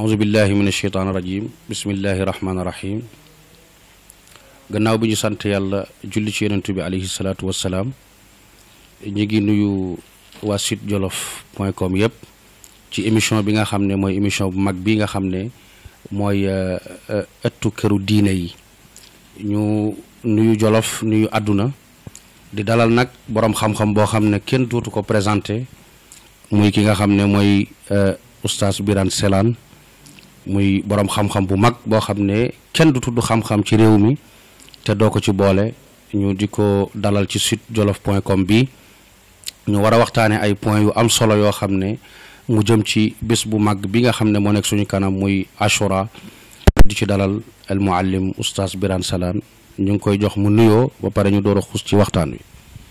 auzu billahi min asheytaan rajim bismillahi rahmaani rahim gannaaw bi ñu sant yàlla julli ci yonent bi alayhi salaatu wassalaam ñu ngi nuyu waa site jolof point com yëpp ci émission bi nga xam ne mooy émission bu mag bi nga xam ne mooy ëttu këru diine yi ñu nuyu jolof nuyu àdduna di dalal nag boroom xam-xam boo xam ne kenn dootu ko présenté muy ki nga xam ne mooy oustaz Birane Selaan muy boroom xam-xam bu mag boo xam ne kenn du tudd xam-xam ci réew mi te doo ko ci boole ñu di ko dalal ci site jolof point com bi ñu war a waxtaane ay points yu am solo yoo xam ne mu jëm ci bés bu mag bi nga xam ne moo nekk suñu kanam muy Ashura di ci dalal al muallim oustaz Birane Selaan ñu ngi koy jox mu nuyoo ba pare ñu door a xuus ci waxtaan wi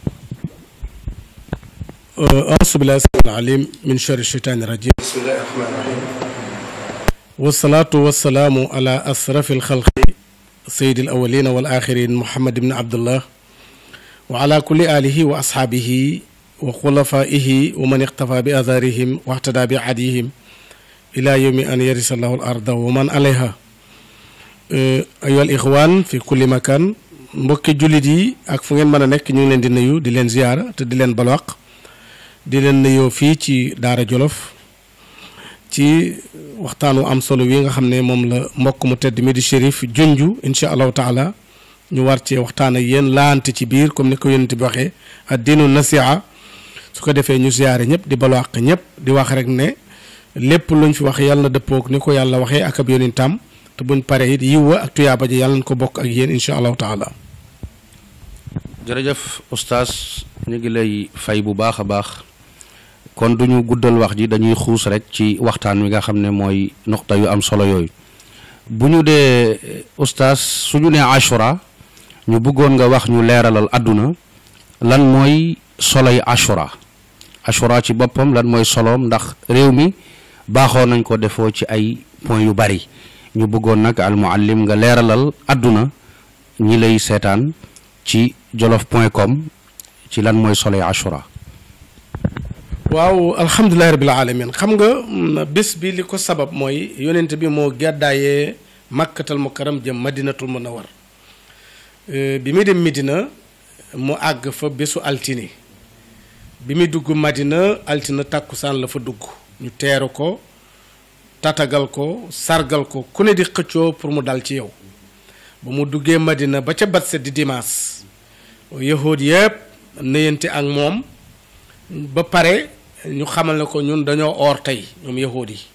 auzu billahi samil alim min sharri shaytaani rajim bismillahi rahmani rahim wasalaatu wasalaamu ala asrafi alxalqi sayidi al awalina wal axirin muhammad ibn abdullah wa ala kulli alihi wa ashaabihi wa xulafaihi wa man iqtafa bi atharihim wa ihtada bi hadihim ila yowmi an yarisa allahu al arda wa man alayha ayoha al ixwaan fi kulli makan mbokki jullit yi ak fu ngeen mën a nekk ñu ngi leen di nuyu di leen ziyaara te di leen balwaq di leen nuyoo fii ci Daara Jolof ci waxtaanu am solo wi nga xam ne moom la mbokk mu tedd mi di shérif junju incha allahu taala ñu war cee waxtaan ak yéen laante ci biir comme ni ko yonent bi waxee ad diinu nasiha su ko defee ñu ziyaare ñëpp di balwaq ñëpp di wax rek ne lépp luñ fi wax yàlla na dëppoog ni ko yàlla waxee ak ab yonentam te buñ paree it yiwa ak tuyaaba ji yàlla na ko bokk ak yéen incha allahu taala. jërëjëf oustaz ñu ngi lay fay bu baax a baax kon duñu guddal wax ji dañuy xuus rek ci waxtaan wi nga xam ne mooy noxta yu am solo yooyu bu ñu dee oustaz suñu nee ashura ñu bëggoon nga wax ñu leeralal àdduna lan mooy soloy ashura ashura ci boppam lan mooy soloom ndax réew mi baaxoo nañ ko defoo ci ay point yu bari ñu bëggoon nag al muallim nga leeralal àdduna ñi lay seetaan ci jolof point com ci lan mooy soloy ashura waaw alhamdulilahi rabil alamin xam nga bés bi li ko sabab mooy yonent bi moo gàddaayee makkatal mukarram jëm madinatul munawar bi muy dem Medina mu àgg fa bésu altine bi muy dugg madina altine tàkkusaan la fa dugg ñu teeru ko tatagal ko sargal ko ku ne di xëccoo pour mu dal ci yow ba mu duggee madina ba ca bat set di dimaas yahood yëpp nëyante ak moom ba pare ñu xamal ne ko ñun dañoo oor tey ñoom yahood yi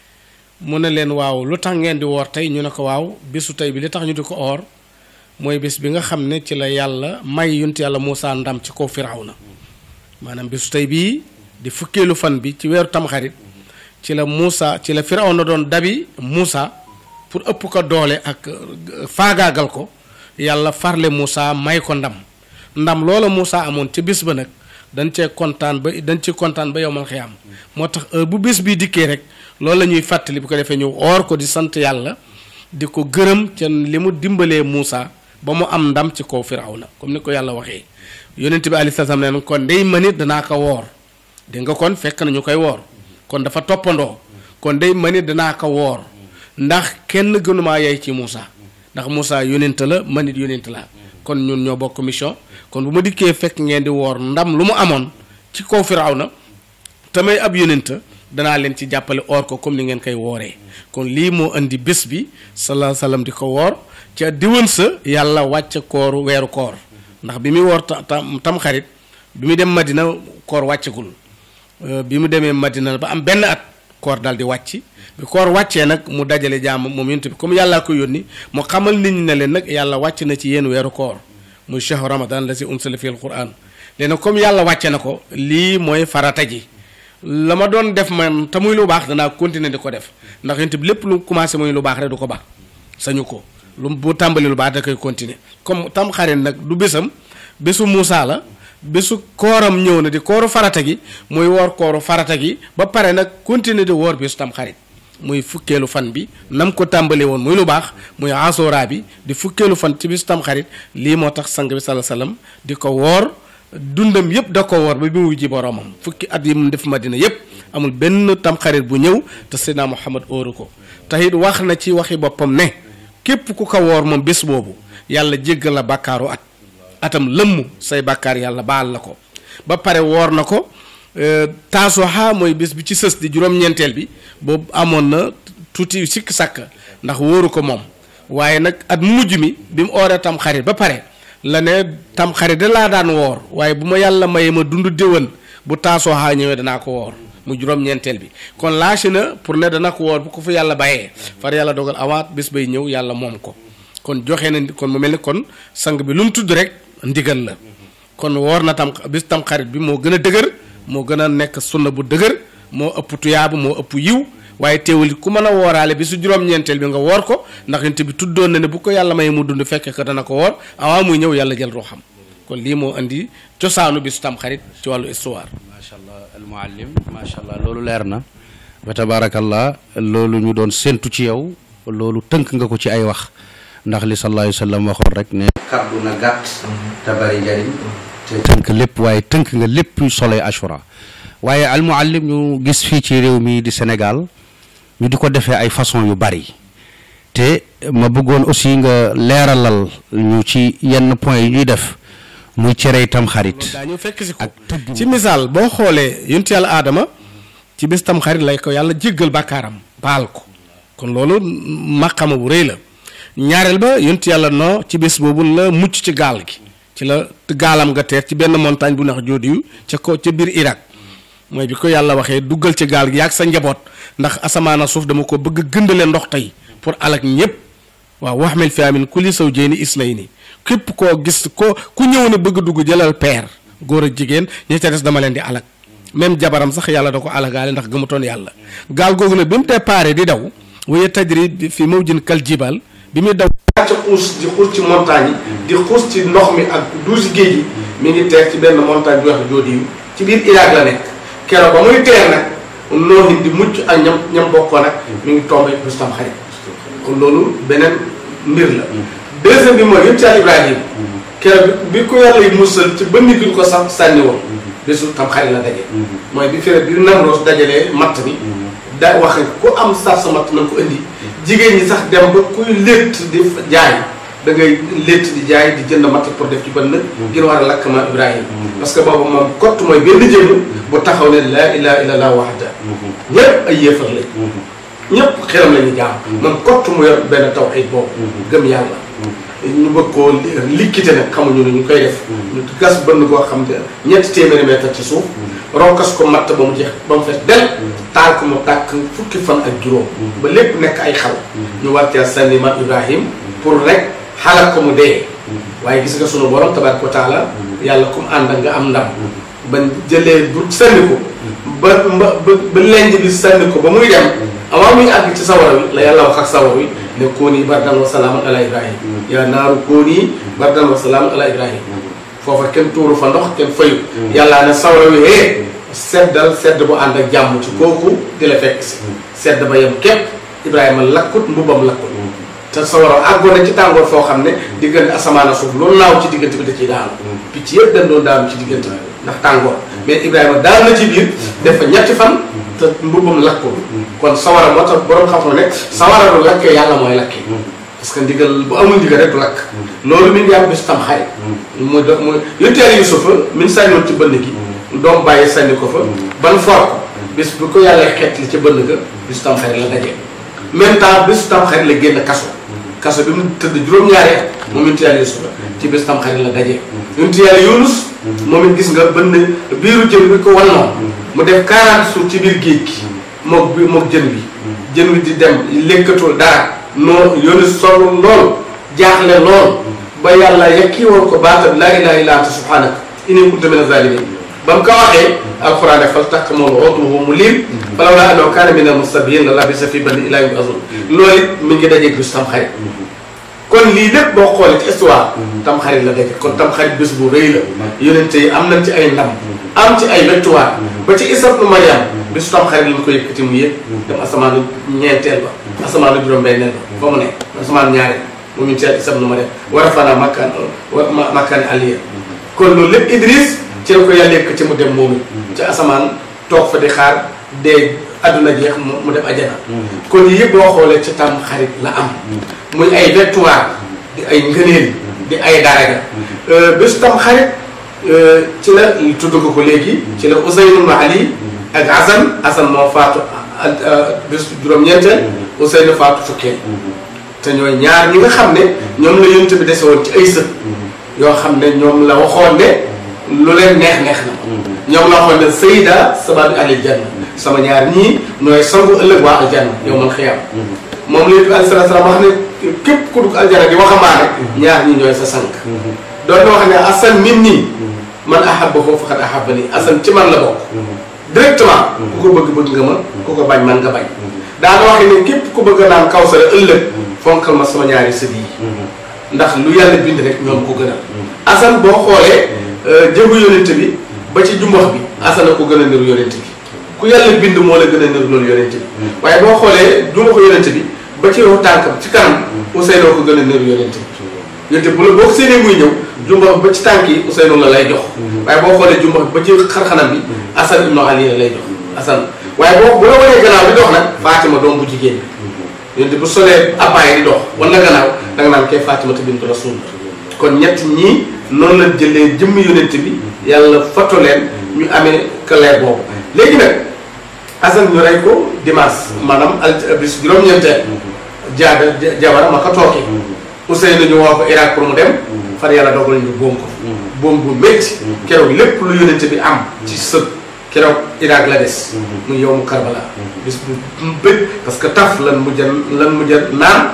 mu ne leen waaw lu tax ngeen di woor tey ñu ne ko waaw bésu tey bi li tax ñu di ko oor mooy bés bi nga xam ne ci la yàlla may yunt yàlla Muusaa ndam ci kaw Firawna maanaam bésu tey bii di fukkeelu fan bi ci weeru tamxarit ci la Muusaa ci la Firawna doon dabi Muusaa pour ëpp ko doole ak faagaagal ko yàlla farle Muusaa may ko ndam ndam loola Muusaa amoon ca bés ba nag dañ cee kontaan ba dañ ci kontaan ba yowmal xiyaam moo tax heure bu bés bii dikkee rek loolu la ñuy fàttali bu ko defee ñu oor ko di sant yàlla di ko gërëm ca li mu dimbalee Muusaa ba mu am ndam ci kaw Firawna comme ni ko yàlla waxee yonent bi alayhi salaam ne kon ndey manit danaa ko woor dégg nga kon fekk na ñu koy woor kon dafa toppandoo kon ndey manit danaa ko woor ndax kenn gënumaa yey ci Muusaa ndax Muusaa yonent la manit yonent la kon ñun ñoo bokk mission kon bu ma dikkee fekk ngeen di woor ndam lu mu amoon ci kaw Firawna tamay ab yonent danaa leen ci jàppale oor ko comme ni ngeen koy wooree kon lii moo indi bés bi salaa salaam di ko woor ca diwan sa yàlla wàcc kooru weeru koor ndax bi muy woor tam tam xarit bi mu dem Madina koor wàccagul bi mu demee Madina ba am benn at koor daal di wàcc bi koor wàccee nag mu dajale jaam moom yonent bi comme yàllaa ko yónni mu xamal nit ñi ne leen nag yàlla wàcc na ci yéen weeru koor muy shahru ramadan la si unsila fi alquran léegi comme yàlla wàcce na ko lii mooy farata ji la ma doon def man te muy lu baax danaa continuer di ko def ndax yonent bi lépp lu commencé muy lu baax rek du ko baax sañu ko lu bu tàmbali lu baax da koy continuer comme tam xarit nag du bésam bésu Muusaa la bésu kooram ñëw na di kooru farata gi muy woor kooru farata gi ba pare nag continuer di woor bésu tam xarit muy fukkeelu fan bi nam ko tàmbalee woon muy lu baax muy asooraa bi di fukkeelu fan ci bésu tam xarit lii moo tax sang bi sala salaam di ko woor dundam yëpp da ko woor ba bi mu wujji boromam fukki at yi mu def madina yëpp amul benn tamxarit bu ñëw te Seydina Muhammad óoru ko te it wax na ci waxi boppam ne képp ku ko woor moom bés boobu yàlla jéggal la bàkkaaru at atam lëmm say bàkkaar yàlla baal la ko ba pare woor na ko taasoxa mooy bés bi ci sës di juróom-ñeenteel bi boobu amoon na tuuti sikk sàkk ndax wóoru ko moom waaye nag at mujj mi bi mu ooree tam xarit ba pare la ne tam xarit da laa daan woor waaye bu ma yàlla mayee ma dund déwén bu taasooxaa ñëwee danaa ko woor mu juróom-ñeenteel bi kon lâché na pour ne dana ko woor bu ko fa yàlla bàyyee far yàlla dogal awaat bés bay ñëw yàlla moom ko kon joxe na kon mu mel ni kon sang bi lu mu tudd rek ndigal la kon woor na tam bis tam xarit bi moo gën a dëgër moo gën a nekk sunna bu dëgër moo ëpp tuyaabu moo ëpp yiw waaye teewul ku mën a wooraale bi su juróom-ñeenteel bi nga woor ko ndax yonent bi tuddoon na ne bu ko yàlla may mu dund fekke ko dana ko woor awaa muy ñëw yàlla jël ruuxam kon lii moo indi cosaanu bisu tam xarit ci wàllu histoire. macha allah al muallim macha allah loolu leer na wa tabaarakallah loolu ñu doon séntu ci yow loolu tënk nga ko ci ay wax ndax li sallallahu alayhi wa sallam waxoon rek ne. kaddu na gàtt. te bari njariñ. te tënk lépp waaye tënk nga lépp soloy ashura waaye al muallim ñu gis fii ci réew mi di Sénégal. ñu di ko defee ay façon yu bari te ma bëggoon aussi nga leeralal ñu ci yenn point yi ñuy def muy cere tam xarit daañu fekk si ko ci misaal boo xoolee yonent yàlla aadama ci bis tam xarit lay ko yàlla jéggal bàkkaaram baal ko kon loolu maqama bu rëy la ñaareel ba yonent yàlla noo ci bés boobu la mucc ci gaal gi ci la gaalam nga teer ci benn montagne bu nax jóodiyu ca ko ca biir Irak mooy bi ko yàlla waxee duggal ci gaal gi yaag sa njaboot ndax asamaana suuf dama ko bëgg gëndale ndox tey pour alak ñëpp waaw wax mel fi amin ku li saw jéeni islay ni képp koo gis ko ku ñëw ne bëgg dugg jëlal peer góor ak jigéen ñi ca des dama leen di alak même jabaram sax yàlla da ko alagaale ndax gëmutoon yàlla gaal googu nag bi mu déparé di daw waye tajri fi mawjin kal jibal bi muy daw ca xuus di xuus ci montagne yi di xuus ci ndox mi ak duusi géej yi mi ngi teer ci benn montagne bu wax joodi ci biir Irak la nekk keroog ba muy teer nag noohin di mucc ak ñam ñam bokkoo nag mi ngi tombé bés tam xarit kon loolu beneen mbir la deuxième bi mooy yëpp ci al Ibrahim keroog bi ko yàlla yi musal ci ba nit bi ko sax sànni woon bésu tam xarit la daje mooy bi fere bi Namroos dajalee matt bi da wax ku am sar sa matt na ko indi jigéen ñi sax dem ba kuy létt di jaay da ngay létt di jaay di jënd matt pour def ci bën nag ngir war a lakk ma Ibrahim parce que boobu moom kott mooy benn jëmm bu taxaw ne laa ilaha illallah wahda ñëpp ay yéefar lañ ñëpp xelam la ñu jaam moom kott mu yor benn tawhid boobu gëm yàlla ñu bëgg koo likkite nag xamuñu ne ñu koy def ñu gas bënn koo xam ne ñetti téeméeri mètre ci suuf ronkas ko matt ba mu jeex ba mu fees del taal ko mu tàkk fukki fan ak juróom ba lépp nekk ay xal ñu wàccee sànni ma Ibrahim pour rek xalak ko mu dee waaye gis nga sunu borom tabaraka wa taala yàlla comme ànd ak nga am ndam ba jëlee bu sànni ko ba ba ba lenj bi sànni ko ba muy dem avant muy àgg ci sawara wi la yàlla wax ak sawara wi ne kooni bardan wa salaaman ala ibrahim yaa naaru kooni bardan wa salaaman ala ibrahim foofa kenn tuuru fa ndox kenn fayu yàllaa ne sawara wi hee seddal sedd bu ànd ak jàmm ci kooku di la fekk si sedd ba yem képp ibrahima lakkut mbubbam lakkut te sawara àggoon na ci tàngoor foo xam ne diggante asamaan ak suuf loolu naaw ci diggante bi da ciy daanu picc yëpp dañ doon daanu ci diggante bi ndax tàngoor mais ibrahima daal na ci biir def fa ñetti fan te mbubbam lakkul kon sawara moo tax borom xam-xam ne sawara du lakkee yàlla mooy lakkee parce que ndigal bu amul ndigal rek du lakk loolu mi ngi am bis tam xarit muy do muy yonteer yusufa min sànniwoon ci bënn gi doom bàyyi sànni ko fa ban for ko bis bu ko yàlla xeet li ca bënn ga bis tam xarit la dajee même temps bis tam xarit la génn kaso kaso bi mu tëdd juróom-ñaari at moom yonent yàlla yusufa ci bis tam xarit la dajee yonent yàlla yunus moom it gis nga bënn biiru jën bi ko wannoon mu def 40 jours ci biir géej gi mook bi mook jën bi jën wi di dem lekkatul dara noo yoonu sol lool jaaxle lool ba yàlla yakki woon ko baatab laa ilaha illa anta subhanaka inni kuntu mina zalimin ba mu ko waxee alquran ne fal takk moom otuhu mu liim falaw laa annahu kaana mina musabihin la labisa fi bani ilaa yawmi azul loolu it mi ngi dajeeg bis tam xarit kon lii lépp boo xoolee ci histoire tam xarit la daje kon tam xarit bés bu rëy la yonente yi am nañ ci ay ndam am ci ay victoire ba ci Isa ibnu Maryam bisu tam xarit lañ ko yëkkati mu yëg dem asamaanu ñeenteel ba asamaanu juróom-benneel ba fa mu ne asamaan ñaareel mu ñu teel Isa ibnu Maryam war a fanaa makkaan makkaani aliya kon loolu lépp Idris ci la ko yàlla yëkkati mu dem moom ci asamaan toog fa di xaar dee àdduna jeex mu mu dem ajana kon yii yëpp boo xoolee ci tam xarit la am muy ay victoire di ay ngëneel di ay daraja bés tam xarit ci la tudd ko ko léegi ci la Ousseynou Ali ak Assane Assane moo faatu bés juróom-ñeenteel Ousseynou faatu fukkee te ñooy ñaar ñi nga xam ne ñoom la yonent bi dese woon ci ay sët yoo xam ne ñoom la waxoon ne lu leen neex neex na ñoom la waxoon ne Seyda sababi alil janna sama ñaar ñii nooy sangu ëllëg waa aljanna yow man xiyam moom la yonent bi alayhi salaatu salaam wax ne képp ku dugg aljanna di waxamaane ñaar ñi ñooy sa sank doon na wax ne asan min nii man ahabbahu faqad ahabbani asan ci man la bokk directement ku ko bëgg bëgg nga ma ku ko bañ man nga bañ daana wax ne képp ku bëgg naan kawsara ëllëg fonkal ma sama ñaari sët yi ndax lu yàlla bind rek ñoom ko gënal asan boo xoolee jëgu yonent bi ba ci jumbax bi asan a ko gën a niru yonent bi ku yàlla bind moo la gën a niru loolu yonent bi waaye boo xoolee jumbaxu yonent bi ba ci yow tànkam ci kanam Ousseynou ko gën a niru yonent bi yonent bu la boo ko séenee muy ñëw jumbax ba ci tànk yi Ousseynou la lay jox waaye boo xoolee jumbax ba ci xarxanam bi asan ibnu ali la lay jox asan waaye boo bu la wanee gannaaw di dox nag Fatima doom bu jigéen bi yonent bu solee abbaay di dox wala gannaaw da nga naan kay Fatimata bintu Rasul kon ñett ñii noonu la jëlee jëmm yonent bi yàlla foto leen ñu amee clair boobu léegi nag Assane ñu rey ko dimanche maanaam al bis juróom-ñeenteel jaada jabara ma ko tooke Ousseynou ñu woo ko Irak pour mu dem far yàlla dogal ñu boom ko boom bu métti keroog lépp lu yonent bi am ci sët keroog Irak la des muy yow mu Karbala bis bu bëgg parce que taf lan mujj lan mujj naan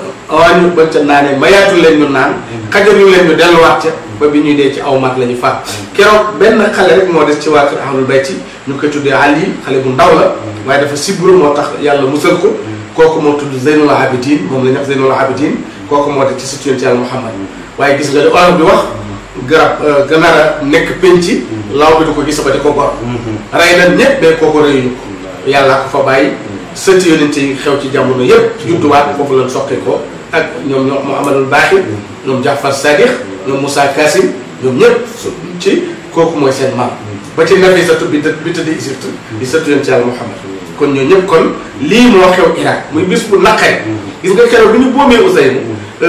waa ñu bañ ca naanee mayaatu leen ñu naan xajaru leen ñu delluwaat ca ba bi ñuy dee ci aw mat la ñu faat keroog benn xale rek moo des ci waa kër ahlul bayti ñu koy tuddee Ali xale bu ndaw la waaye dafa sibru moo tax yàlla musal ko kooku moo tudd Zeynul Abidin moom la ñu wax Zeynul Abidin kooku moo des ci sëtu Yonent Yàlla Muhammad waaye gis nga li olof bi wax garab ganaar a nekk penc law bi du ko gis ba di ko gor rey na ñëpp mais kooku rëyuñu ko yàllaa ko fa bàyyi sëti yonent yi xew ci jamono yëpp judduwaat foofu lañ soqee ko ak ñoom ñoom Muhammadul Baaxir ñoom Jaafar Sadiq ñoom Moussa Kassim ñoom ñëpp ci kooku mooy seen maam ba ci Nafisatu bi bi tëdd Égypte di sëtu yonent Yàlla Muhammad kon ñoo ñëpp kon lii moo xew Irak muy bis bu naqare gis nga keroog bi ñu boomee Ousseynou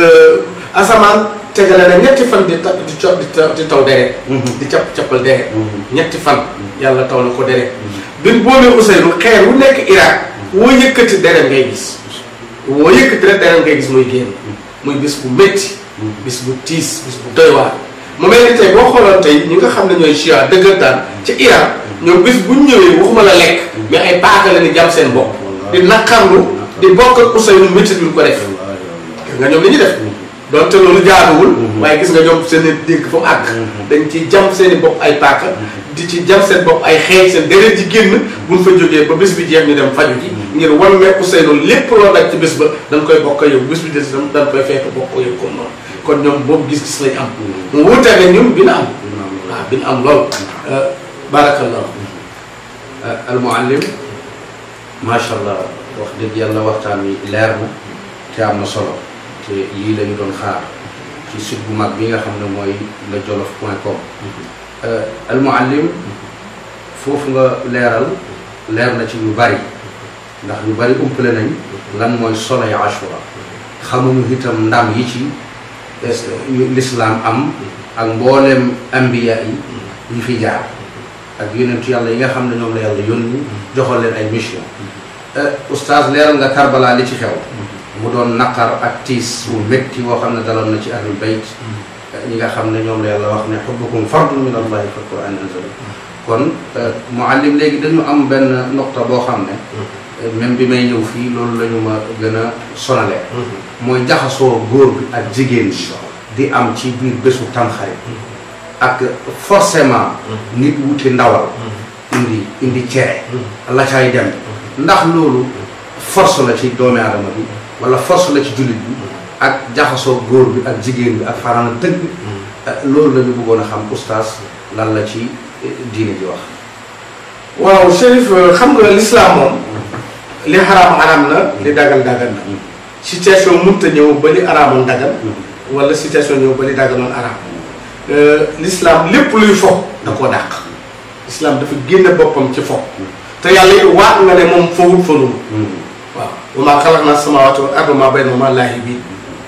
asamaan tegale na ñetti fan di ta di co di taw deret di capp cappal deret ñetti fan yàlla taw na ko deret bi ñu boomee Ousseynou xeer wu nekk Irak woo yëkkati deret ngay gis woo yëkkati rek deret ngay gis muy génn muy bis bu métti bis bu tiis bis bu doy waar mu mel ni tey boo xooloon tey ñi nga xam ne ñooy chia dëggantaan ci Iran ñoom bis bu ñu ñëwee waxuma la lekk mais ay paaka la ni jam seen bopp di naqarlu di bokk ak Ousseynou métti bi ko def gis nga ñoom li ñuy def donte loolu jaaduwul waaye gis nga ñoom seen i dégg fa mu àgg dañ ci jam seen i bopp ay paaka di ci jam seen bopp ay xeeñ seen deret ji génn buñ fa jógee ba bés bi jeex ñu dem faju ji ngir wan ne Ousseynou lépp loo daj ci bés ba dañ koy bokk yow bés bi des itam dañ koy fekk bokk yow comme noonu kon ñoom boobu gis-gis lañ am mu wuute ne ñun bi na am waaw bi na am lool barakallah al muallim macha allah wax dëgg yàlla waxtaan wi leer na te am na solo te lii la ñu doon xaar ci site bu mag bi nga xam ne mooy la jolof point com al muallim foofu nga leeral leer na ci lu bari ndax ñu bari umpale nañ lan mooy solo yi ashura xamuñu itam ndam yi ci lislaam am ak mbooleem ambiya yi yi fi jaar ak yonentu yàlla yi nga xam ne ñoom la yàlla yónni joxal leen ay mission oustaz leeral nga Karbala li ci xew mu doon naqar ak tiis bu métti woo xam ne daloon na ci ahlul bayt ñi nga xam ne ñoom la yàlla wax ne xubbukum fardun min allahi fa quran anzala kon muallim léegi dañu am benn noqta boo xam ne même bi may ñëw fii loolu la ñu ma gën a sonale mooy jaxasoo góor bi ak jigéen bi di am ci biir bésu tamxarit ak forcément nit wuti ndawal indi indi cere la cay dem ndax loolu force la ci doomi aadama bi wala force la ci jullit bi ak jaxasoo góor bi ak jigéen bi ak farana tëgg loolu la ñu bëggoon a xam oustaz lan la ci diine ji wax waaw Chérif xam nga l'islam moom li xaraam xaraam na li dagal dagal na situation mënta ñëw ba li araamoon dagal wala situation ñëw ba li dagaloon araam l'islam lépp luy fo da koo dàq l'islam dafa génne boppam ci fo te yàlla it waat nga ne moom fawut fanuma waaw wa maa xalaqnaa samaawaati wal arda wa maa baynahumaa laa'ibiin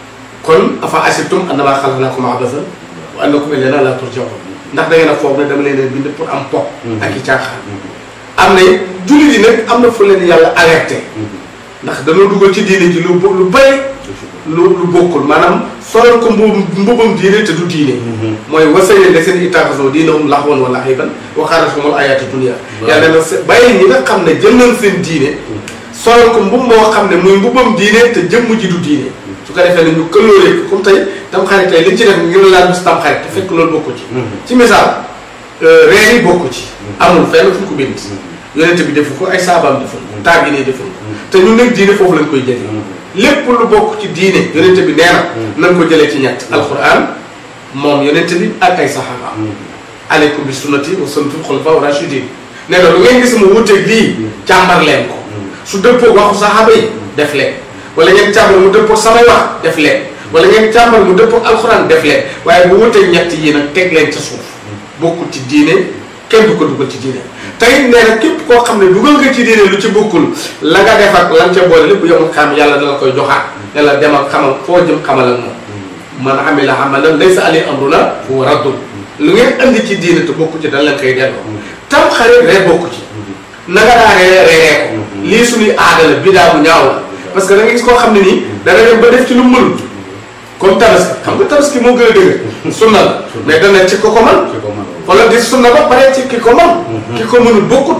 kon afa asibtum annamaa xalaqnaakum abasan wa annakum ilaynaa laa turja'uun ndax da ngeen a foog ne dama leen a bind pour am po ak i caaxaan am na jullit yi nag am na fu leen yàlla alerté ndax dañoo dugal ci diine ji lu lu bëri lu lu bokkul maanaam solal ko mbubum mbubum diine te du diine mooy wasayne la seen ittaxasoo diinahum laxwan wa la'iban wa xaaratuhumul ayaatu dunya yàlla na bàyyi ñi nga xam ne jël nañ seen diine solal ko mbub moo xam ne muy mbubam diine te jëmm ji du diine su ko defee ne ñu këlóoree ko comme tey tam xarit tey liñ ci def ngir laal bis tam xarit te fekk loolu bokku ci ci misaal reer yi bokku ci amul fenn fu ñu ko bind yonente bi defu ko ay saabaam defu ko taab yi ne defu ko te ñun nag diine foofu lañ koy jëlee lépp lu bokk ci diine yonente bi nee na nañ ko jëlee ci ñett alquran moom yonente bi ak ay saxaaba aleykum bi sunnati wa sunnatul xulafa rashidin nee na lu ngeen gis mu wuteeg lii càmbar leen ko su dëppoo waxu saxaaba yi def leen wala ngeen càmbar mu dëppoo samay wax def leen wala ngeen càmbar mu dëppoo alquran def leen waaye bu wuteeg ñett yi nag teg leen ca suuf bokkul ci diine kenn du ko dugal ci diine tey nee na képp koo xam ne dugal nga ci diine lu ci bokkul la nga def ak lan ca boole lépp yomul xam yàlla dala koy joxaat ne la demal xamal foo jëm xamal ak moom man amila amalan laysa alayhi amruna fa huwa raddun lu ngeen andi ci diine te bokku ci dañ leen koy delloo tam xarit ree bokku ci na nga daa ree reeree ko lii suñuy aada la bidaa bu ñaaw la parce que da nga gis koo xam ne nii dana dem ba def ci lu mënul comme tabaski xam nga tabaski moo gën a dëgër sunna la mais dana ci ko ko man wala di sunna ba pare ci ki ko man ki ko mënul bokkut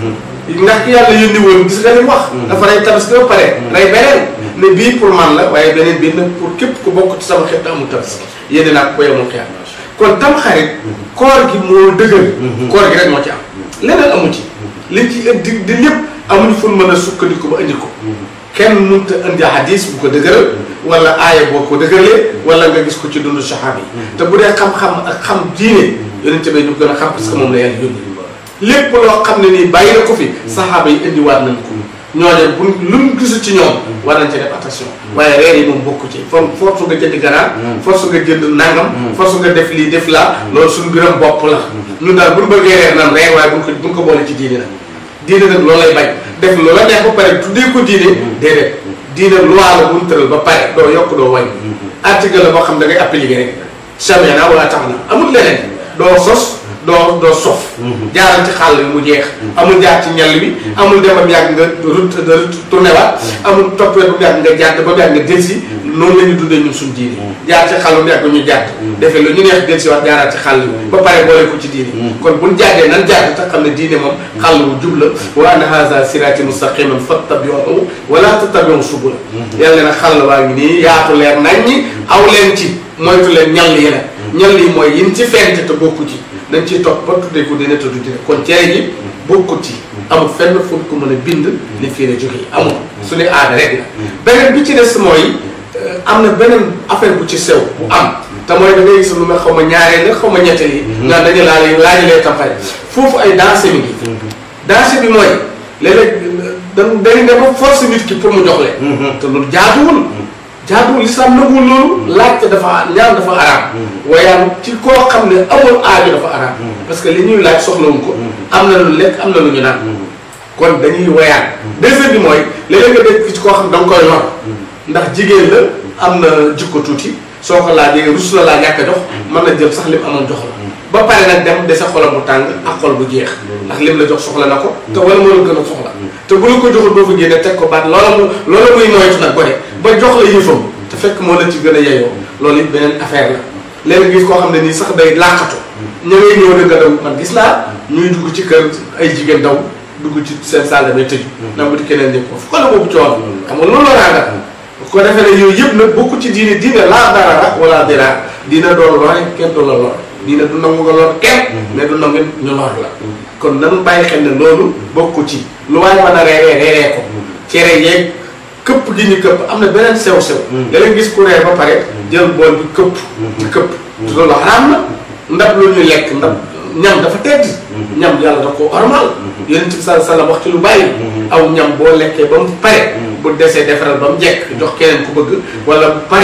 ndax ki yàlla yónni woon gis nga li mu wax dafa rey tabaski ba pare rey beneen ne bii pour man la waaye beneen bii nag pour képp ku bokk ci sama xeet amul tabaski yéene naa ko yemul xeex kon tam xarit koor gi moo dëgër koor gi rek moo ci am leneen amu ci li ci di di lépp amuñu fu mën a sukkandiku ba indi ko kenn mënut a indi hadis bu ko dëgëral wala aaya boo ko dëgëralee wala nga gis ko ci dundu saxaaba yi te bu dee xam-xam ak xam diine yonente bi ñu gën a xam parce que moom la yàlla yónni lépp loo xam ne nii bàyyi na ko fi saxaaba yi indiwaat nañ ko ñooñu bu luñ gisu ci ñoom war nañ ci def attention waaye reer yi moom bokku ci for force nga jënd ganaar force nga jënd nangam force nga def lii def laa loolu suñu biram bopp la ñun daal buñu bëggee reer naan reer waaye buñ ko buñ ko boole ci diine nag diine nag loolu lay bañ def loola neex ba pare tuddee ko diine déedéet diine loi la bu ñu tëral ba pare doo yokk doo wàññi article la boo xam da ngay appliquer rek sami'na wa ata'na amul leneen doo sos doo doo sof jaaral ci xàll bi mu jeex amul jaar ci ñal bi amul dem ba mu yàgg nga route tourné waat amul toppee ba mu yàgg nga jàdd ba mu yàgg nga delsi noonu la ñu dundee ñun suñu diine jaar ci xàll bu yàgg ñu jàdd defee lu ñu neex delsi waat jaaraat ci xàll bi ba pare boole ko ci diine kon buñ jàddee nan jàdd te xam ne diine moom xàll bu jub la wa anna haza sirati mustaqiman fattabi'uhu wala tattabi'u subula yàlla na xàll waa ngi nii yaatu leer nañ ñi aw leen ci moytu leen ñal yi nag ñal yi mooy yin ci fent te bokku ci dañ ciy topp ba tuddee ko dina tudd dina kon cere ji bokkut ci amul fenn fu ko mën a bind li fii la jógee amul suñu aada rek la beneen bi ci des mooy am na beneen affaire bu ci sew bu am te mooy da ngay gis lu ma xaw ma ñaareel la xaw ma ñetteel yi nga dañu laal laajalee tampare foofu ay danse mi ngi danse bi mooy léeg-léeg dañ dañu dem ba force nit ki pour mu jox leen te loolu jaaduwul jaaduwul lislaam nanguwul loolu laajte dafa ñaan dafa araam wayaan ci koo xam ne amul aajo dafa araam parce que li ñuy laaj soxlawuñ ko am na lu lekk am na lu ñu naan kon dañuy wayaan deuxième bi mooy léeg-léeg nga dégg ci koo xam da nga koy lor ndax jigéen la am na jikko tuuti soo ko laajee rus la laa ñàkk a jox mën na jël sax lim amoon jox la ba pare nag dem dese xolam bu tàng ak xol bu jeex ndax lim la jox soxla na ko te wala moo la gën a soxla te bu la ko joxul boo fa génne teg ko baat loola mu loola muy moytu nag gone ba jox la yëfam te fekk moo la ci gën a yeyoo loolu it beneen affaire la léegi gis koo xam ne nii sax day làqatu ña ngay ñëw dëgg daw man gis naa ñuy dugg ci kër ay jigéen daw dugg ci seen salle damay tëju nam bu di keneen ni ko fu la boobu coon xam nga loolu la raanga ko defee ne yooyu yëpp nag bokku ci diine diine laa darara wala dira diine doon lore kenn du la lor diine du nangu nga lor kenn mais du nangu ñu lor la kon nan bàyyi xel ne loolu bokku ci lu waaye mën a reeree reeree ko cere yeeg këpp gi ñu këpp am na beneen sew sew da leen gis ku reer ba pare jël bool bi këpp ci këpp te loolu xaraam na ndab lu ñu lekk ndab ñam dafa tedd ñam yàlla da ko ormal yonent bi sallallahu alayhi wasallam wax ci lu bàyyi aw ñam boo lekkee ba mu pare bu desee defaral ba mu jekk jox keneen ku bëgg wala bu paree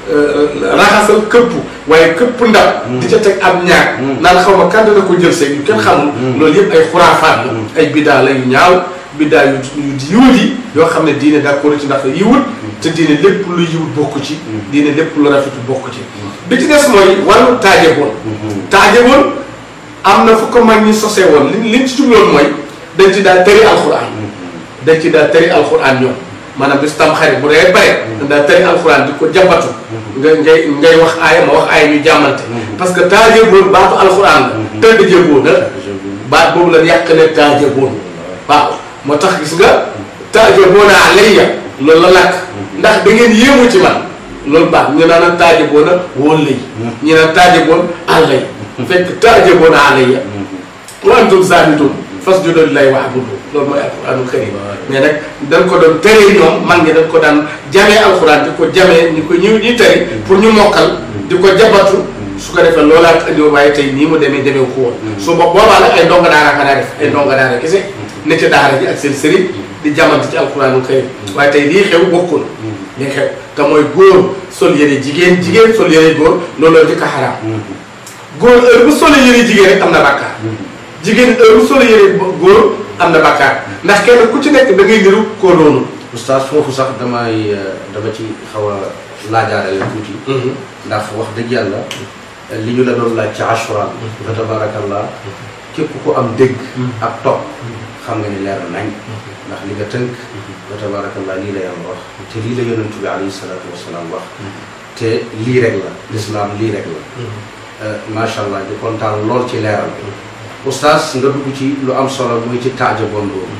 raxasal këpp waaye këpp ndab di ca teg ab ñaar naan xaw ma kan dana ko jël seeg yu kenn xamul loolu yëpp ay xuraafaat la ay biddaa la yu ñaaw biddaa yu yu yiwut yi yoo xam ne diine d'accord ci ndax yiwut te diine lépp lu yiwut bokk ci diine lépp lu rafetu bokk ci bi ci des mooy wàllu taaje boon taaje boon am na fu ko mag ñi sosee woon li liñ ci jubloon mooy dañ ci daal tëri alxuraan dañ ci daal tëri alxuraan ñoom maanaam bis tam xarit bu dee bare dañ daal tëri alxuraan di ko jàmbatu nga ngay ngay wax aaya ma wax aaya ñu jàmmante parce que taaje boon baatu alxuraan la tëdd jëboon na baat boobu la yàq ne taaje boon waaw moo tax gis nga taaje boona alayya loolu la làkk ndax da ngeen yéemu ci man loolu baax ñu naan taaje boona wóol lay ñu naan taaje boon àllay fekk taaje boona alayya wa antum saamidun fasjudu lillahi wa'budu loolu mooy alquranul karim mais nag dañ ko doon tere ñoom mag ñi dañ ko daan jamee alquran di ko jamee ñu ko ñëw ñuy tari pour ñu mokkal di ko jabatu su ko defee loolaat andi waaye tey nii mu demee demee ko woon su bo boobaa nag ay ndonga daara ka daa def ay ndonga daara kese ne ca daara ji ak seen sëriñ di jamante ci alquranul karim waaye tey lii xew bokkul lii xew te mooy góor sol yëre jigéen jigéen sol yëre góor looloo di ko xaraam góor heure bu solo yëre jigéen rek am na bàkkaar jigéen heure bu solo yëre góor am na bàkkaar ndax kenn ku ci nekk da ngay niru koo doonul oustaz foofu sax damay dama ci xaw a laajaare la tuuti ndax wax dëgg yàlla li ñu la doon laaj ci ashura fa tabarakallah képp ku am dégg ak topp xam nga ni leer nañ ndax li nga tënk fa tabarakallah lii la yàlla wax te lii la yonentu bi alayhi salaatu wasalaam wax te lii rek la lislaam lii rek la macha allah di kontaan lool ci leeral oustaz nga dugg ci lu am solo muy ci taajaboon boobu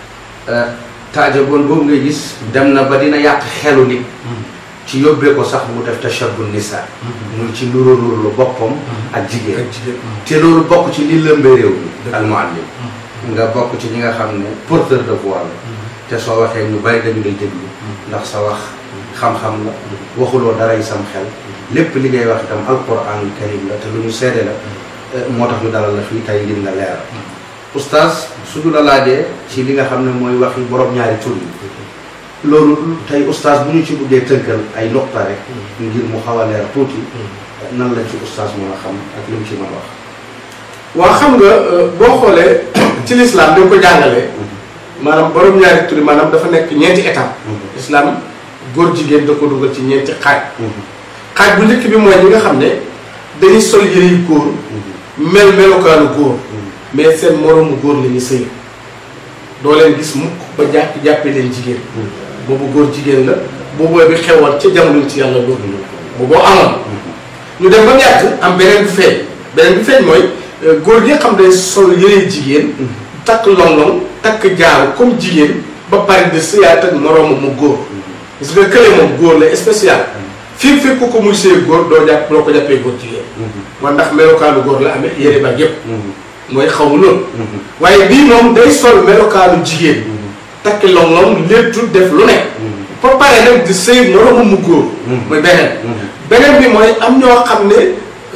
taajaboon boobu ngay gis dem na ba dina yàq xelu nit ci yóbbee ko sax mu def tashabbu nisa muy ci nuru nuru lu boppam ak jigéen te loolu bokk ci li lëmbee réew mi al muallim nga bokk ci ñi nga xam ne porteur de voix la te soo waxee ñu bari dañu lay déglu ndax sa wax xam-xam la waxuloo daray sam xel lépp li ngay wax itam alquranul karim la te lu ñu seede la moo tax ñu dalal la fii tey ngir nga leeral oustaz suñu la laajee ci li nga xam ne mooy waxi borom ñaari tur yi loolu tey oustaz bu ñu ci buggee tënkal ay nuqta rek ngir mu xaw a leer tuuti nan la ci oustaz mën a xam ak li mu ci mën a wax waaw xam nga boo xoolee ci l'islam dañ ko jàngalee maanaam borom ñaari tur yi maanaam dafa nekk ñeenti étape islam góor jigéen da ko dugal ci ñeenti xaaj xaaj bu njëkk bi mooy ñi nga xam ne dañuy sol yëre yu góor mel melokaanu góor mais seen moroomu góor la ñuy sëy doo leen gis mukk ba jàpp jàppee leen jigéen boobu góor jigéen la boobu bi xewal ca jamono ci yàlla loolu booboo amoon ñu dem ba mu yàgg am beneen bi feeñ beneen bi feeñ mooy góor gi nga xam ne sol yëre jigéen takk long-long takk jaaru comme jigéen ba pare de sëyaat ak moroomu mu góor gis nga kële moom góor la spécial fii fekk ko muy sëy góor doo jàpp doo ko jàppee góor jigéen man ndax melokaanu góor la amee yëre ba yépp mooy xaw ma loolu waaye bii moom day sol melokaanu jigéen takki long-long léttu def lu nekk ba pare nag di sëy moroomu mu góor mooy beneen beneen bi mooy am ñoo xam ne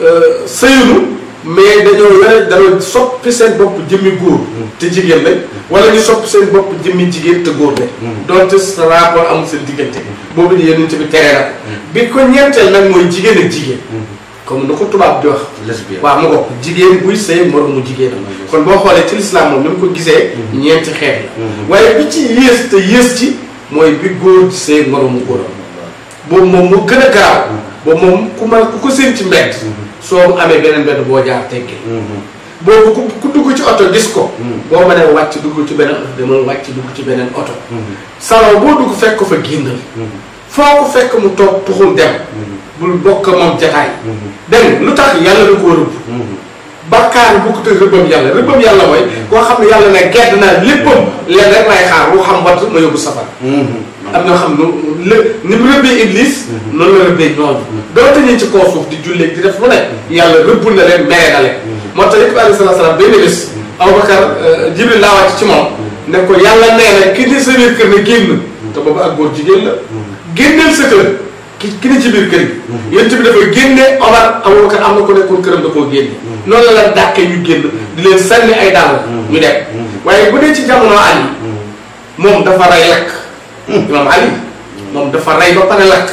sëyunu mais dañoo yore dañoo soppi seen bopp jëmmi góor te jigéen lañ wala ñu soppi seen bopp jëmmi jigéen te góor lañ donte sa rapport amul seen diggante boobu di yonent bi tere na ko bi ko ñeenteel nag mooy jigéen ak jigéen comme nu ko tubaab di wax lesbienne waaw mu ko jigéen buy sëy moroomu jigéen kon boo xoolee ci lislaam moom ni mu ko gisee ñeenti xeet la waaye bi ci yées te yées ci mooy bi góor di sëy moroomu góor boobu moom moo gën a garaaw boobu moom ku ma ku ko seen ci mbedd soo amee beneen mbedd boo jaar teggee boobu ku ku dugg ci oto gis ko boo mënee wàcc dugg ci beneen oto demal wàcc dugg ci beneen oto salon boo dugg fekk ko fa génnal foo ko fekk mu toog tuxul dem bul bokk moom jataay dégg lu tax yàlla da koo rëbb bàkkaar bu ko te rëbbam yàlla rëbbam yàlla mooy koo xam ne yàlla ne gedd naa léppam leen rek lay xaar wu xam wat ma yóbbu safar am ñoo xam ne lë ni mu rëbbee iblis noonu la rëbbee ñooñu doonte ñu ci kaw suuf di jullee di def lu ne yàlla rëbb na leen mere na leen moo tax yëpp alayhi salaatu salaam benn bés Abubakar Jibril laa wàcc ci moom ne ko yàlla nee na ki ne sa biir kër ne génn te boobu ak góor jigéen la génneel sa kër ki ki ne ci biir kër gi yéen bi dafay génne Omar Abubakar am na ko nekkoon këram da koo génne noonu la la dàqee ñu génn di leen sànni ay dàll ñu dem waaye bu dee ci jamono Ali moom dafa rey lakk imam Ali moom dafa rey ba pare lakk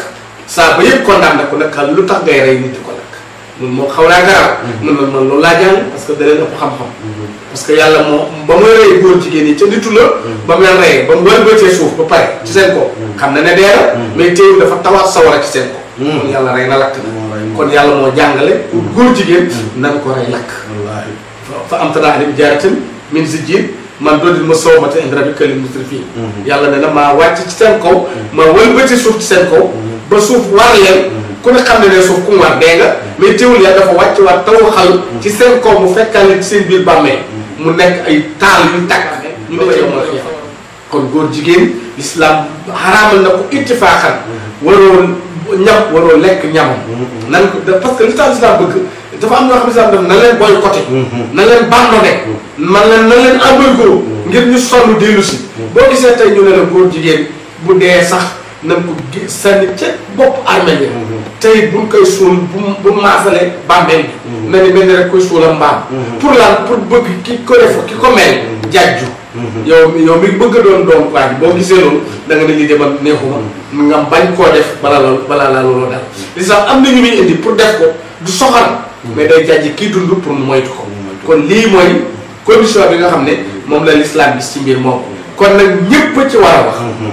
saa ba yëpp condamné ko nag lu tax ngay rey nit di ko lakk loolu moom xaw naa garaaw mun na man loolu laa jàng parce que da leen ëpp xam-xam parce que yàlla moo ba muy rey góor jigéen yi ca nitu la ba mu leen reyee ba mu wëlbatee suuf ba pare ci seen ko xam na ne dee la mais teewul dafa tawaat sawara ci seen ko kon yàlla rey na lakk na kon yàlla moo jàngale pour góor jigéen nan ko rey lakk fa am tanaa alim jaaratin min si jiin man doodil ma sow mata indi rabi këlin musrifin yàlla ne na maa wàcc ci seen kaw ma wëlbati suuf ci seen kaw ba suuf war leen ku ne xam ne ne suuf ku mu war dee nga mais teewul yàlla dafa wàcc waat taw xal ci seen kaw mu fekkaale ci seen biir bàmmee mu nekk ay taal yu tàkk ñu ne ci yomal xiyaam kon góor jigéen l'islam xaraamal na ko ittifaaxan waroo ñam waroo lekk ñamam nan ko parce que li tax l'islam bëgg dafa am ñoo xam ne sax daf na leen boycotté na leen bandone man leen na leen embargo ngir ñu sonn dellu si boo gisee tey ñu ne la góor jigéen bu dee sax nañ ko sànni ca bopp armée bi tey buñ koy suul bu bu maasale bàmmeel bi na ni mel ni rek koy suula mbaam pour lan pour bëgg ki ko def ki ko mel jajju yow yow mi bëgg a doon doom waa ji boo gisee loolu da nga ne lii de man neexuma nga bañ koo def balaa loolu balaa laa looloo daal li sax am na ñu muy indi pour def ko du soxal mais day jàjj kii dund pour mu moytu ko kon lii mooy condition bi nga xam ne moom la l'islam gis ci mbir moom kon nag ñëpp ci war a wax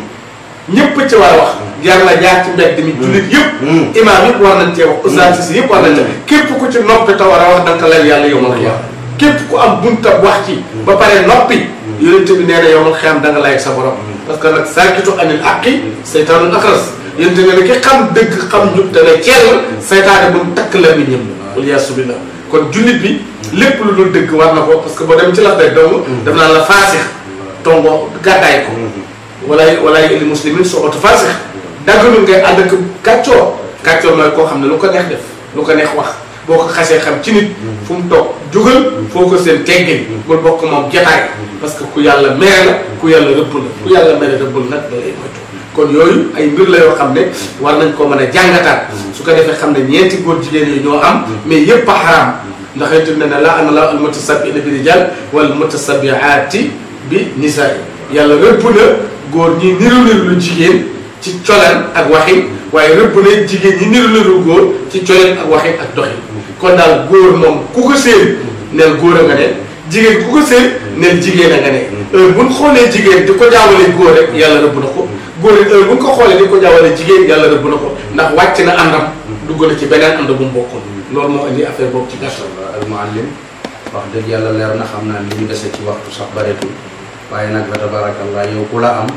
ñëpp ci war a wax jar la jaar ci mbedd mi jullit yëpp imaam yëpp war nañ cee wax ustaas si yëpp war nañ cee képp ku ci noppi te war a wax danga ko lay yàlla yow ma xiyaam képp ku am bunta wax ci ba pare noppi yonente bi nee na yow ma xiyaam da nga lay sa borom parce que nag saakitu anil aqi seytaanul akras yonente nga ne ki xam dëgg xam njub te ne ceel seytaane bu mu takk la mi ñëm waliyaasu billah kon jullit bi lépp lu dul dëgg war na ko parce que boo dem ci la day dong daf naan la faasix tongo gàddaay ko walaay walaay li muslimin soo oto faasix daggalul ngay ànd ak kàccoor kàccoor mooy koo xam ne lu ko neex def lu ko neex wax boo ko xasee xam ci nit fu mu toog jugal foo ko seen teggin bul bokk moom jataay parce que ku yàlla mere la ku yàlla rëbb la ku yàlla mere rëbbul nag da lay moytu kon yooyu ay mbir la yoo xam ne war nañ koo mën a jàngataat su ko defee xam ne ñeenti góor jigéen yi ñoo am mais yépp a xaraam ndax yonent ne ne la ana la al mutasabiina bi rijal wal mutasabiaati bi nisaa yàlla rëbb na góor ñi niru niru lu jigéen ci coleen ak waxin waaye rëbb na jigéen ñi niru niru góor ci coleen ak waxin ak doxin kon daal góor moom ku ko séen neel góor a nga ne jigéen ku ko séen neel jigéen a nga ne heure buñ xoolee jigéen di ko jaawale góor rek yàlla rëbb na ko góor it heure buñ ko xoolee di ko jaawale jigéen yàlla rëbb na ko ndax wàcc na àndam dugg na ci beneen ànd bu mu bokkul loolu moo indi affaire boobu ci gàttal al muallim wax dëgg yàlla leer na xam naa li ñu dese ci waxtu sax bareetul waaye nag fa tabarakallah yow ku la am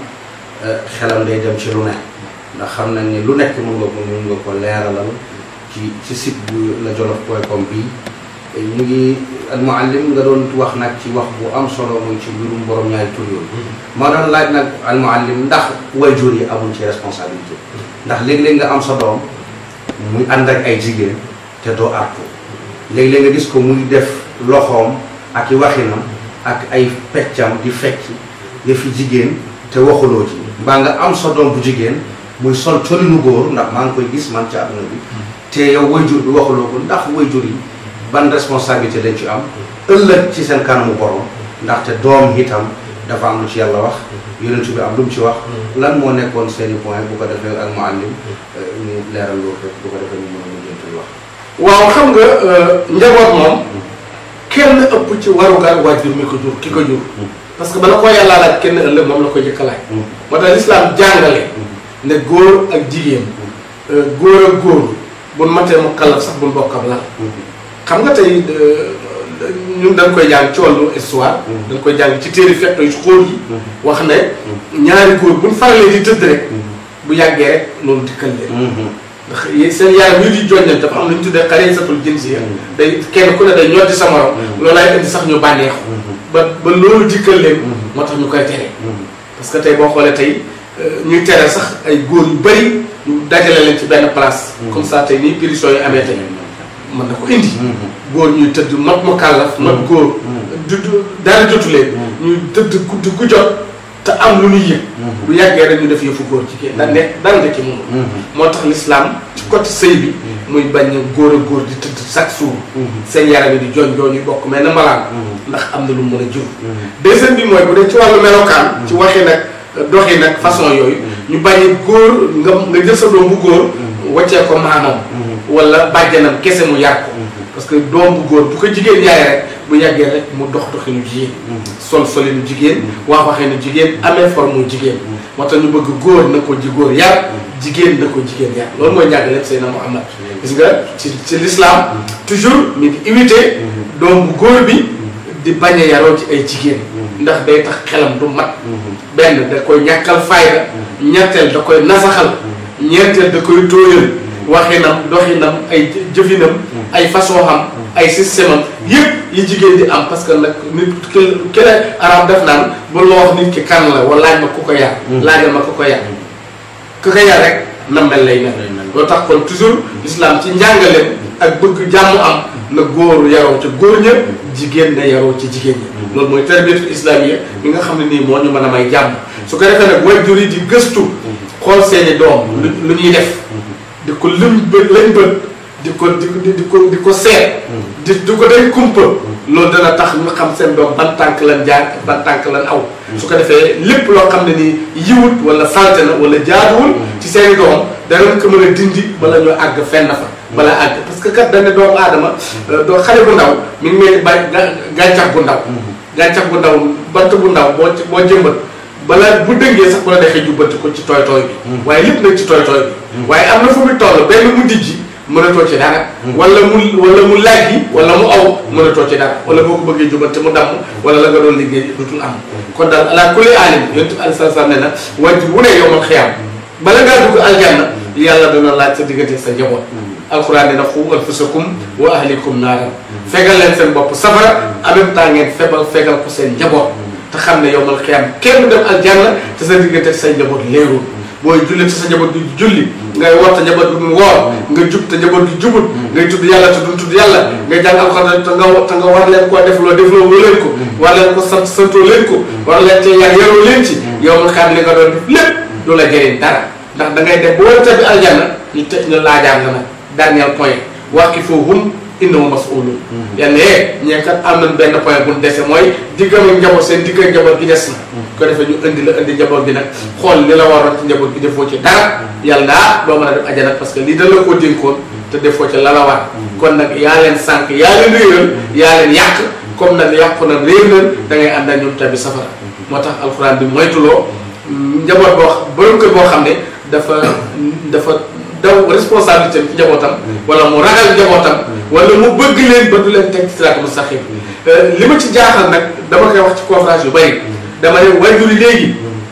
xelam day dem ci lu ne ndax xam nañ ni lu nekk mën nga ko mën nga ko leeralal ci ci site bu la jolof point com bii ñu ngi al muallim nga doon wax nag ci wax bu am solo muy ci mbirum borom ñaari tur yooyu ma doon laaj nag al muallim ndax wayjur yi amuñ ci responsabilité ndax léeg-léeg nga am sa doom muy ànd ak ay jigéen te doo artu léeg-léeg nga gis ko muy def loxoom ak i waxinam ak ay peccam di fecc yëfi jigéen te waxuloo ci mbaa nga am sa doom bu jigéen muy sol colinu góor ndax maa ngi koy gis man ci àdduna bi te yow wayjur bi waxuloo ko ndax wayjur yi ban responsabilité dañ ci am ëllëg ci seen kanamu borom ndaxte doom itam dafa am lu ci yàlla wax yonent bi am lu mu ci wax lan moo nekkoon seeni point bu ko defee ak muallim ñu leeral loolu rek bu ko defee ñu mën a mujjantul wax waaw xam nga njaboot moom kenn ëpp ci warugar waajur mi ko jur ki ko jur parce que bala koo yàllaa laaj kenn ëllëg moom la ko jëkk a laaj moo tax lislaam jàngale ne góor ak jigéen góor ak góor buñ matee mu kallaf sax buñ bokk ab lal xam nga tey ñun dañ koy jàng ci wàllu histoire dañ koy jàng ci téeri fekk yu xóor yi wax ne ñaari góor buñ faralee di tëdd rek bu yàggee rek loolu dikkal leen ndax seen yaram yu di joññal dafa am lu ñu tuddee xaree satul jinsiya day kenn ku ne day ñoddi sa morom loolaay indi sax ñu bànneexu ba ba loolu dikkal leen moo tax ñu koy tere parce que tey boo xoolee tey ñuy tere sax ay góor yu bëri ñu dajale leen ci benn place comme ça tey nii pétition yi amee tey mën na ko indi góor ñuy tëdd not mu kàllaf not góor du dara jotu leen ñuy tëdd guddi gu jot te am lu ñuy yëg bu yàggee rek ñu def yëfu góor jigéen da nekk dara nga ci moom moo tax l'islam ci côté sëy bi muy bañ góor a góor di tëdd chaque jour seen yaram yi di joñ joñ yu bokk mais na malaan ndax am na lu mu mën a jur deuxième bi mooy bu dee ci wàllu melokaan ci waxi nag doxi nag façon yooyu ñu bàyyi góor nga nga jël sa doom bu góor waccee ko maamam wala bàjjanam kese mu yar ko parce que doom bu góor bu ko jigéen yaay rek bu yàggee rek mu dox doxinu jigéen sol solinu jigéen wax waxinu jigéen amee forme jigéen moo tax ñu bëgg góor na ko ji góor yar jigéen na ko jigéen yar loolu mooy njàngaleem Seydina Muhammad gis nga ci ci l'islam toujours mi ngi invité doom bu góor bi di bañ a yaroo ci ay jigéen ndax day tax xelam du mat benn da koy ñàkkal fayda ñetteel da koy nasaxal ñeenteel da koy tóoyal waxinam doxinam ay jëfinam ay façon xam ay système am yëpp yi jigéen di am parce que nag nit ki kele arab def naan bu la wax nit ki kan la wala laaj ma ku ko yar laajal ma ku ko yar ku ko yar rek na mel lay mel loolu tax kon toujours l'islam ci njàngaleem ak bëgg jàmm am na góor yaroo ci góor ña jigéen na yaroo ci jigéen ñi loolu mooy tarbiyatul islamiyya bi nga xam ne nii moo ñu mën a may jàmm su ko defee nag waajur yi di gëstu xool seeni doom lu ñuy def di ko lim bët lañ bët di ko di ko di ko di ko seet di di ko day kumpa loolu dana tax ñu xam seen doom ban tànk lan jaar ak ban tànk lan aw su ko defee lépp loo xam ne nii yiwut wala salte na wala jaaduwul ci seeni doom danañ ko mën a dindi bala ñoo àgg fenn fa bala àgg parce que kat dana doomu aadama doo xale bu ndaw mi ngi mel ni ba gàncax bu ndaw gàncax bu ndaw bant bu ndaw boo boo jëmbat balaa bu dëngee sax bu la defee jubbanti ko ci tooy tooy bi waaye lépp nag ci tooy tooy bi waaye am na fu mu toll benn mu dijji mënatoo ci dara wala mu wala mu laaj bi wala mu aw mënatoo ci dara wala boo ko bëggee jubbanti mu damm wala la nga doon liggéey dutul am kon daal ala kulli alim yonent bi aleyhi salaam ne na wajur wu ne yowmal xiyaam bala ngaa dugg aljanna yàlla dana laaj sa diggante sa njaboot alquran dina xu anfusakum wa ahlikum naaran fegal leen seen bopp safara en même temps ngeen febal fegal ko seen njaboot te xam ne yowmal xiyaam kenn dem aljanna te sa diggante sa njaboot leerul booy julli te sa njaboot gi julli ngay woor te njaboot gi mu woor nga jub te njaboot gi jubut ngay tudd yàlla te duñ tudd yàlla ngay jàng alxuraan te nga te nga war leen koo def loo def loo leen ko war leen ko sant santoo leen ko war leen cee yar yaroo leen ci yowmal xiyaam li nga doon def lépp du la jëriñ dara ndax da ngay def bu war a tabbi aljanna ñu tëj ñu laajaan la nag dernier point waqifuhum innahum mas'ulun yàlla yee ñee kat am nañ benn point bu ñu dese mooy diggam ak njaboot seen digg ak njaboot gi des na ko defee ñu indi la indi njaboot gi nag xool li la waroon ci njaboot gi defoo ci dara yàlla naa doo mën a def ajana parce que lii da la koo dénkoon te defoo ci la la war kon nag yaa leen sànq yaa leen réeral yaa leen yàq comme nag yàqu na réer leen da ngay ànd ak ñoom tabi safara moo tax alxuraan bi moytuloo njaboot boo borom kër boo xam ne dafa dafa daw responsabilité ci njabootam wala mu ragal njabootam wala mu bëgg leen ba du leen teg siraat mustaqim li ma ci jaaxal nag dama koy wax ci conférence yu bari dama ne waajur yi léegi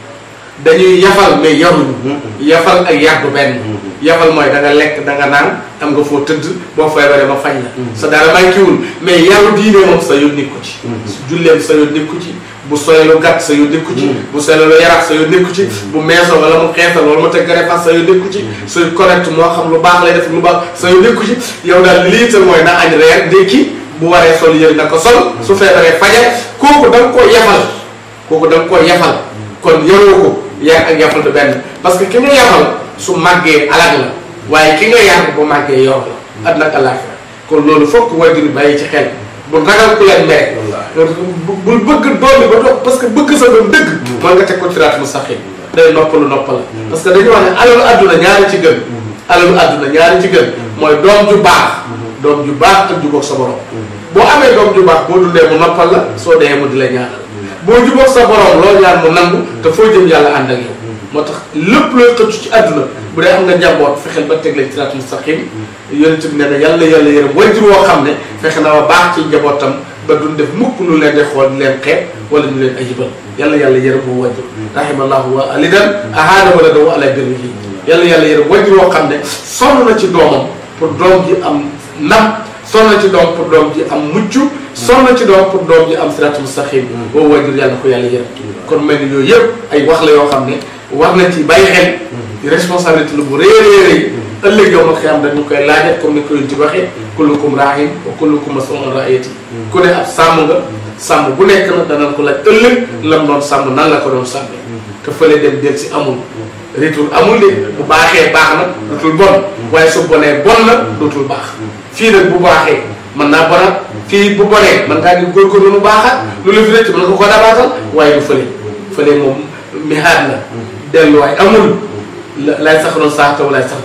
dañuy yafal mais yaruñu yafal ak yàggu benn yafal mooy da nga lekk da nga naan am nga foo tëdd boo feebaree ma fañ la sa dara manquéwul mais yaru diine moom sa yoon nekku ci julleem sa yoon nekku ci bu soylu gàtt sa yoon nekku ci bu soylu yarax sa yoon nekku ci bu meesoo wala mu xeesal wala mu teg garefas sa yoon nekku ci suy correct moo xam lu baax lay def lu baax sa yoon nekku ci yow daal lii te mooy na añ reer ndékki bu waree sol yëri na ko sol su feebaree fajar kooku da nga koo yafal kooku da nga koo yafal kon yaroo ko yar ak yafal du benn parce que ki nga yafal su màggee alag la waaye ki nga yar bu màggee yor la àddina ak àllaaxira kon loolu fokk waajur yi bàyyi ci xel bu ragal ku leen mere bul bëgg doom bi ba dox parce que bëgg sa doom dëgg mën nga teg ko siraat mustaqim day noppalu noppal parce que dañu wax ne alalu àdduna ñaari ci gën alalu àdduna ñaari ci gën mooy doom ju baax doom ju baax ak jubóog sa borom boo amee doom ju baax boo dundee mu noppal la soo dee mu di la ñaanal boo jubóog sa borom loo ñaan mu nangu te foo jëm yàlla ànd ak yow moo tax lépp looy xëccu ci àdduna bu dee am nga njaboot fexeel ba teg leen siraat mustaqim yonent bi nee na yàlla yàlla yërëm wajur woo xam ne fexe na wa baax ci njabootam ba duñ def mukk lu leen di xool di leen xeeb wala ñu leen ayibal yàlla yàlla yërëm bu wajur rahimallahu wa alidan ahaana wala daw ala birrihi yàlla yàlla yërëm wajur woo xam ne sonn na ci doomam pour doom ji am ndam sonn na ci doom pour doom ji am mucc sonn na ci doom pour doom ji am siraat mustaqim boobu wajur yàlla ko yàlla yërëm kon mel ni yooyu yëpp ay wax la yoo xam ne war na ci bàyyi xel responsabilité lu bu rëy a rëy ëllëg yow ma xiyam dañu koy laajat comme ni ko yonent bi waxee kullukum raahin wa kullukum mas'ulun an ra'iyyati ku ne ab sàmm nga sàmm bu nekk na danañ ko laaj ëllëg lam doon sàmm nan la ko doon sàmmee te fële dem del si amul retour amul de bu baaxee baax na dootul bon waaye su bonee bon na dootul baax fii nag bu baaxee mën naa bonat fii bu bonee mën ngaa ngi góorgóorlu mu baaxat lu la fi rëcc mën nga ko ko dabaatal waaye du fële fële moom mihaad la delluwaay amul lay sax doon sax taw lay sax di moom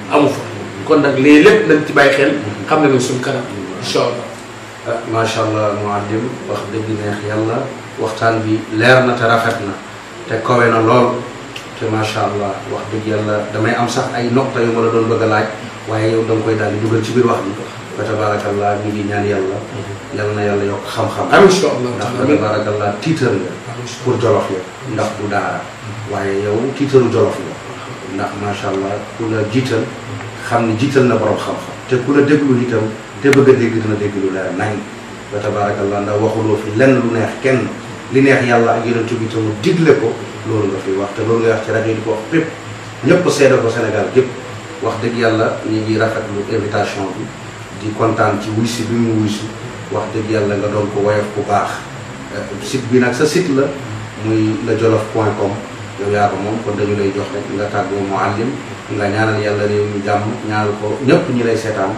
amu fa kon nag lii lépp nañ ci bàyyi xel xam ne nañ suñ kanam incha allah ah macha allah muallim wax dëgg neex yàlla waxtaan bi leer na te rafet na te kowe na lool te macha allah wax dëgg yàlla damay am sax ay nokta yu ma la doon bëgg a laaj waaye yow da nga koy daal di dugal ci biir wax bi fa tabarakallah ñu ngi ñaan yàlla yal na yàlla yokk xam-xam amiin incha allah ndax fa tabarakallah tiitar nga pour jolof ya ndax du daara waaye yow tiitaru jolof la ndax macha allah ku la jiital xam ne jiital na borom xam-xam te ku la déglu itam te bëgg a dégg dina dégg lu leer nañ fa tabarakallah ndax waxuloo fi lenn lu neex kenn li neex yàlla ak yonent bi te mu digle ko loolu nga fi wax te loolu nga wax ci rajo yi di ko wax pépp ñëpp seede ko Sénégal gépp wax dëgg yàlla ñu ngi rafetlu invitation bi di kontaan ci wuysi bi mu wuysi wax dëgg yàlla nga doon ko woyof bu baax site bi nag sa site la muy la jolof point com yow yaa ko moom kon dañu lay jox rek nga tàggoo muallim nga ñaanal yàlla réew mi jàmm ñaanal ko ñëpp ñi lay seetaan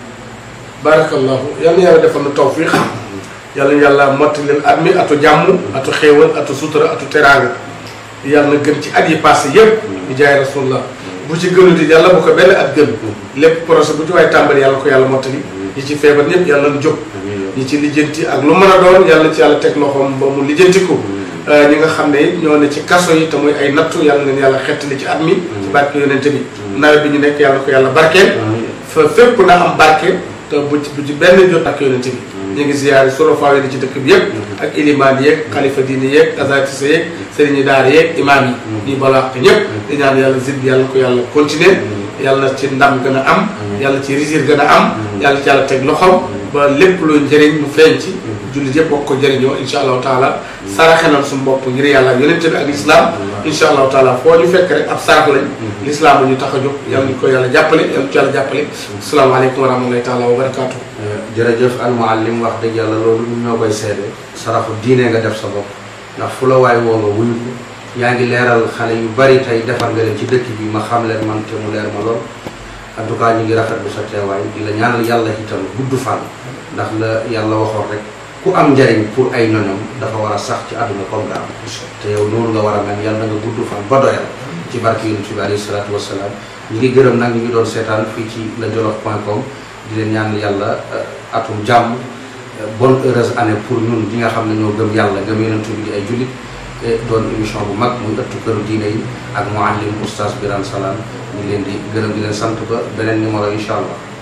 barakallahu yal na yàlla defal na tawfiq yàlla na yàlla mottalil at mi atu jàmm atu xéewal atu sutura atu teraanga yàlla na gën ci at yi passé yëpp di jaay rasulullah bu ci gënuti yàlla bu ko benn at gën lépp projet bu ci waay tàmbali yàlla ko yàlla mottali ñi ci feebar ñëpp yàlla na jóg ñi ci lijjanti ak lu mën a doon yàlla ci yàlla teg loxoom ba mu lijjanti ko ñi nga xam ne it ñoo ne ci kaso yi te muy ay nattu yàlla leen yàlla xettali ci at mi ci barke yonente bi nawet bi ñu nekk yàlla ko yàlla barkeel fa fépp na am barke te bu ci bu ci benn jot ak yonente bi ñu ngi ziyaare solo faawe di ci dëkk bi yëpp ak ilimaan yeeg xalifa diine yeeg azatisa yeeg sëriñi daara yeeg imaam yi ñuy balaax ñëpp di ñaan yàlla zid bi yàlla ko yàlla continuer yàlla ci ndam gën a am yàlla ci risir gën a am yàlla ci yàlla teg loxoom ba lépp luy njëriñ mu feeñ ci jullit yëpp bokk ko jëriñoo insha allahu taala saraxe nañ suñu bopp ngir yàlla ak yonente bi ak lislaam insha allahu taala foo ñu fekk rek ab sarax lañ lislaam bu ñu tax a jóg yàlla ñu ko yàlla jàppale yàlla ci yàlla jàppale asalaamaaleykum wa rahmatullahi taala wa barakaatu jërëjëf al muallim wax dëgg yàlla loolu ñun ñoo koy seede saraxu diine nga def sa bopp ndax fu la waay woo nga wuyu ko yaa ngi leeral xale yu bari tey defar nga leen ci dëkk bi ma xam leen man te mu leer ma lool en tout cas ñu ngi rafetlu sa teewaay di la ñaanal yàlla itam gudd fan ndax la yàlla waxoon rek ku am njariñ pour ay ñoñom dafa war a sax ci àdduna comme nga am te yow noonu nga war a mel yàlla nga gudd fan ba doyal ci barke yonent bi alayhi salaatu wasalaam ñi ngi gërëm nag ñu ngi doon seetaan fii ci la jolof point com di leen ñaan yàlla atum jàmm bonne heureuse année pour ñun ñi nga xam ne ñoo gëm yàlla gëm yonent bi di ay jullit doon émission bu mag muy ëttu këru diine yi ak muallim oustaz Birane Salam ñu ngi leen di gërëm di leen sant ba beneen numéro incha allah